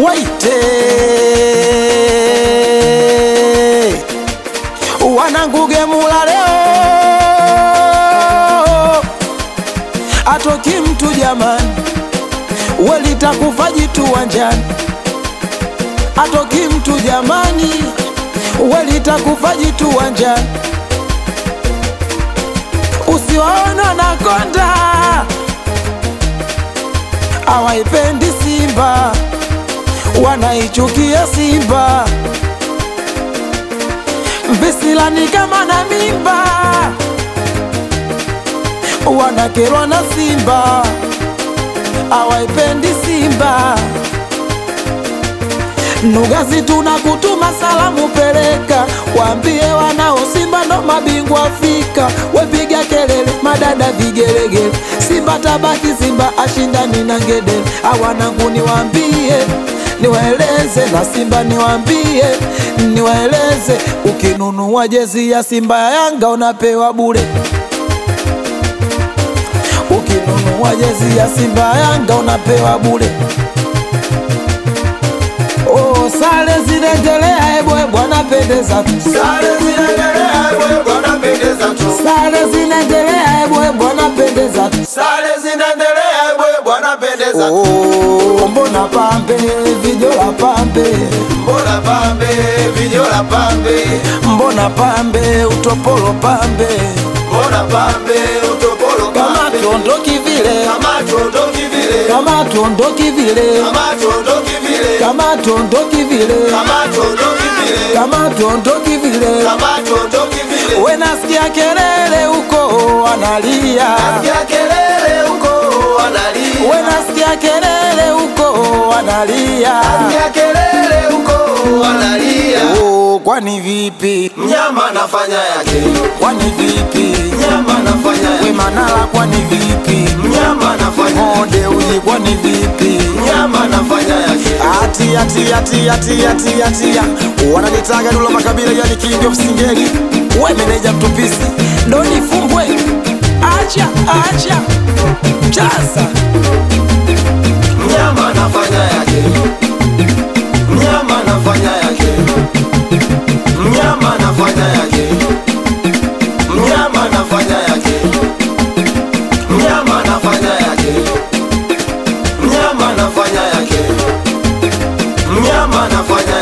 waite wananguge mula leo atoki mtu jamani, welitakufa jitu wanjani, atoki mtu jamani, welitakufa jitu wanjani, usiwaona na konda awaipendi Simba, wanaichukia Simba, visilani kama na mimba, wanakerwa na Simba, awaipendi Simba. Nugazi tunakutuma salamu, peleka waambie wanao Simba ndo mabingwa Afrika. Wepiga kelele madada vigelegele, Simba tabaki, Simba ashindani na ngedele. Awanangu niwaambie, niwaeleze na Simba niwaambie, niwaeleze, ukinunua jezi ya Simba ya Yanga unapewa bure ukinunua jezi ya Simba ya Yanga unapewa bure. Oh, sare zinaendelea, ebwe bwana pendeza tu. Sare zinaendelea ebwe bwana pendeza tu. Sare zinaendelea, ebwe bwana pendeza tu. Sare zinaendelea ebwe bwana pendeza tu. Oh, mbona pambe vijola pambe, Mbona pambe vijola pambe, mbona pambe utopolo pambe, mbona pambe utopolo kama pambe, tuondoki vile, kama tuondoki vile, kama tuondoki vile, kama tuondoki vile, kama tuondoki vile, kama tuondoki vile, kama tuondoki vile. kama tuondoki vile. We nasikia kelele huko wanalia, Nasikia kelele huko wanalia, we nasikia kelele huko wanalia. nasikia kelele huko wanalia. Oh, kwani vipi? Mnyama anafanya yake, Kwani vipi? mnyama anafanya We yake, Manara, kwani vipi? mnyama anafanya yake, Mode uji, kwani vipi? mnyama anafanya yake. Ati ati ati ati ati ati wananitaga Dula Makabila, yani king of singeli. We meneja mtupisi, doni fumbwe, acha acha chaza Mnyama anafanya yake, mnyama anafanya yake, mnyama anafanya yake, mnyama anafanya yake, mnyama anafanya yake, mnyama anafanya yake, mnyama anafanya